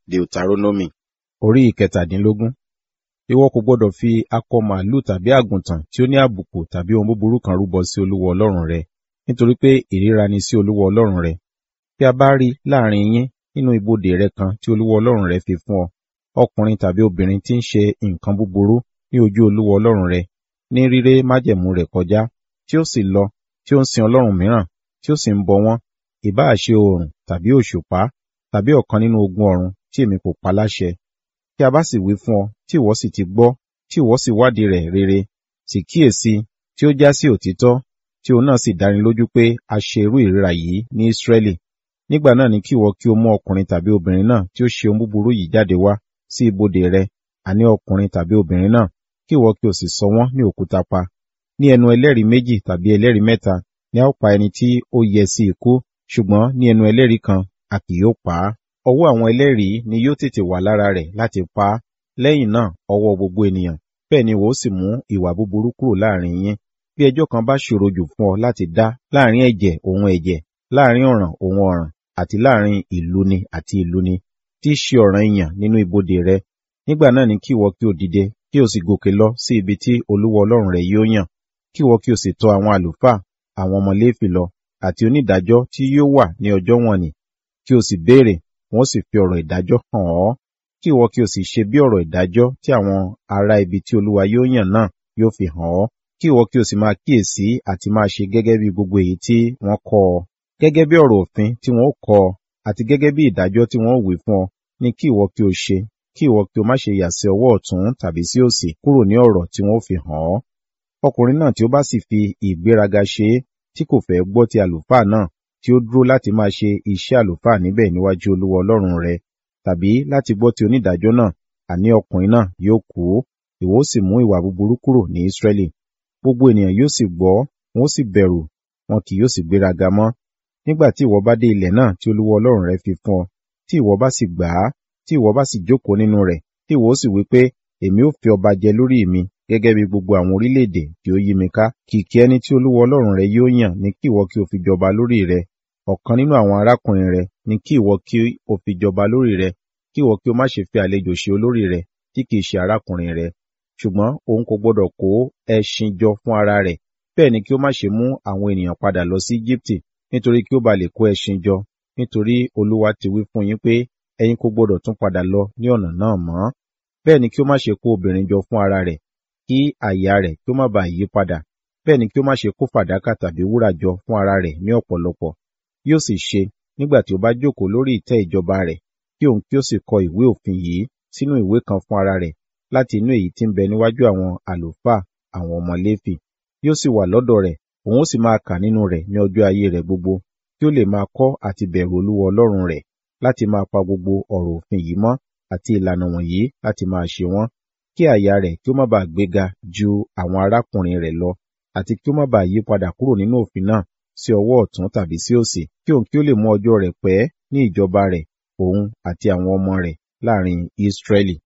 Deuteronomy orí ìkẹtàdínlógún. Ìwọ kò gbọdọ̀ fi akọ màálù tàbí àgùntàn tí ó ní àbùkù tàbí ohun búburú kan rúbọ sí Olúwa Ọlọ́run rẹ, nítorí pé ìríra ni sí Olúwa Ọlọ́run rẹ. Bí a bá rí láàrin yín nínú ibodè rẹ kan tí Olúwa Ọlọ́run rẹ fi fún ọ, ọkùnrin tàbí obìnrin tí ń ṣe nǹkan búburú ní ojú Olúwa Ọlọ́run rẹ, ní ríré májẹ̀mú rẹ̀ kọjá, tí ó sì lọ, tí ó ń sin ọlọ́run mìíràn, tí ó sì ń bọ wọ́n, ìbáà ṣe oòrùn tàbí òṣùpá tàbí ọ̀kan nínú ogun ọ̀run tí èmi kò pa láṣẹ. Tí a bá sì wí fún ọ, tí ìwọ sì ti gbọ́, tí ìwọ sì wádìí rẹ̀ rere, sì kíyèsí, tí ó já sí òtítọ́, tí òun náà sì dáni lójú pé a ṣe irú ìríra yìí ní Ísírẹ́lì. Nígbà náà ni kí ìwọ kí o mú ọkùnrin tàbí obìnrin náà tí ó ṣe ohun búburú yìí jáde wá sí ibodè rẹ, àní ọkùnrin tàbí obìnrin náà, kí ìwọ kí o sì sọ wọ́n ní òkúta pa. Ní ẹnu ẹlẹ́rìí méjì tàbí ẹlẹ́rìí mẹ́ta ni a ó pa ẹni tí ó yẹ sí ikú, ṣùgbọ́n ní ẹnu ẹlẹ́rìí kan a kì yóò pa á. Ọwọ́ àwọn ẹlẹ́rìí ni yóò tètè wà lára rẹ̀ láti pa á. Lẹ́yìn náà ọwọ́ gbogbo ènìyàn. Bẹ́ẹ̀ ni ìwọ ó sì mú ìwà búburú kúrò láàrin yín. Bí ẹjọ́ kan bá ṣòro jù fún ọ láti dá láàrin ẹ̀jẹ̀ òun ẹ̀jẹ̀, láàrin ọ̀ràn òun ọ̀ràn, àti láàrin ìlú ni àti ìlú ni, tí í ṣe ọ̀ràn ìyàn nínú ibodè rẹ. Nígbà náà ni kí ìwọ kí o dìde, kí o sì gòkè lọ sí ibi tí Olúwa Ọlọ́run rẹ yóò yàn. Kí ìwọ kí o sì tọ̀ àwọn àlùfáà, àwọn ọmọ Léfì lọ, àti onídàájọ́ tí yóò wà ní ọjọ́ wọ̀n-ọn-nì, kí o sì béèrè, wọn ó sì fi ọ̀rọ̀ ìdájọ́ hàn ọ́. Kí ìwọ kí o sì ṣe bí ọ̀rọ̀ ìdájọ́ tí àwọn ará ibi tí Olúwa yóò yàn náà yóò fi hàn ọ́. Kí ìwọ kí o sì máa kíyèsí àti máa ṣe gẹ́gẹ́ bí gbogbo èyí tí wọ́n kọ́ ọ. Gẹ́gẹ́ bí ọ̀rọ̀ òfin tí wọ́n ó kọ́ ọ, àti gẹ́gẹ́ bí ìdájọ́ tí wọ́n ó wí fún ọ, ni kí ìwọ kí o ṣe, kí ìwọ kí o má ṣe yà sí ọwọ́ ọ̀tún tàbí sí òsì kúrò ní ọ̀rọ̀ tí wọ́n ó fi hàn ọ́. Ọkùnrin náà tí ó bá sì fi ìgbéraga ṣe é, tí kò fẹ́ gbọ́ ti àlùfáà náà, tí ó dúró láti máa ṣe iṣẹ́ àlùfáà níbẹ̀ níwájú Olúwa Ọlọ́run rẹ, tàbí láti gbọ́ ti onídàájọ́ náà, àní ọkùnrin náà yóò kú, ìwọ ó sì mú ìwà búburú kúrò ní Ísírẹ́lì. Gbogbo ènìyàn yóò sì gbọ́, wọn ó sì bẹ̀rù, wọn kì yóò sì gbéraga mọ́. Nígbà tí ìwọ bá dé ilẹ̀ náà tí Olúwa Ọlọ́run rẹ fi fún ọ, tí ìwọ bá sì gbà á, tí ìwọ bá sì jókòó nínú rẹ̀, tí ìwọ ó sì wí pé, èmi ó fi ọba jẹ lórí mi, gẹ́gẹ́ bí gbogbo àwọn orílẹ̀-èdè tí ó yí mi ká. Kìkì ẹni tí Olúwa Ọlọ́run rẹ yóò yàn ni kí ìwọ kí o fi jọba lórí rẹ̀. Ọ̀kan nínú àwọn arákùnrin rẹ ni kí ìwọ kí o fi jọba lórí rẹ̀, kí ìwọ kí o má ṣe fi àlejò ṣe olórí rẹ̀ tí kì í ṣe arákùnrin rẹ. Ṣùgbọ́n òun kò gbọdọ̀ kó ẹṣin jọ fún ara rẹ̀, bẹ́ẹ̀ ni kí ó má ṣe mú àwọn ènìyàn padà lọ sí Jíptì, nítorí kí ó ba lè kó ẹṣin jọ, nítorí Olúwa ti wí fún yín pé ẹ̀yin kò gbọdọ̀ tún padà lọ ní ọ̀nà náà mọ́. Bẹ́ẹ̀ ni kí ó má ṣe kó obìnrin jọ fún ara rẹ̀, kí àyà rẹ̀ kí ó má baà yí padà. Bẹ́ẹ̀ ni kí ó má ṣe kó fàdákà tàbí wúrà jọ fún ara rẹ̀ ní ọ̀pọ̀lọpọ̀. Yóò sì ṣe, nígbà tí ó bá jókòó lórí ìtẹ́ ìjọba rẹ̀, kí òun kí ó sì kọ ìwé òfin yìí sínú ìwé kan fún ara rẹ̀, láti inú èyí tí ń bẹ níwájú àwọn àlùfáà, àwọn ọmọ Léfì. Yóò sì wà lọ́dọ̀ rẹ̀, òun ó sì máa kà nínú rẹ̀ ní ọjọ́ ayé rẹ̀ gbogbo, kí ó lè máa kọ́ àti bẹ̀rù Olúwa Ọlọ́run rẹ̀, láti máa pa gbogbo ọ̀rọ̀ òfin yìí mọ́ àti ìlànà wọ̀nyí láti máa ṣe wọ́n. Kí àyà rẹ̀ kí ó má baà gbéga ju àwọn arákùnrin rẹ̀ lọ, àti kí ó má baà yí padà kúrò nínú òfin náà sí ọwọ́ ọ̀tún tàbí sí òsì, kí òun kí ó lè mú ọjọ́ rẹ̀ pẹ́ ní ìjọba rẹ̀, òun àti àwọn ọmọ rẹ̀ láàrin Ísírẹ́lì.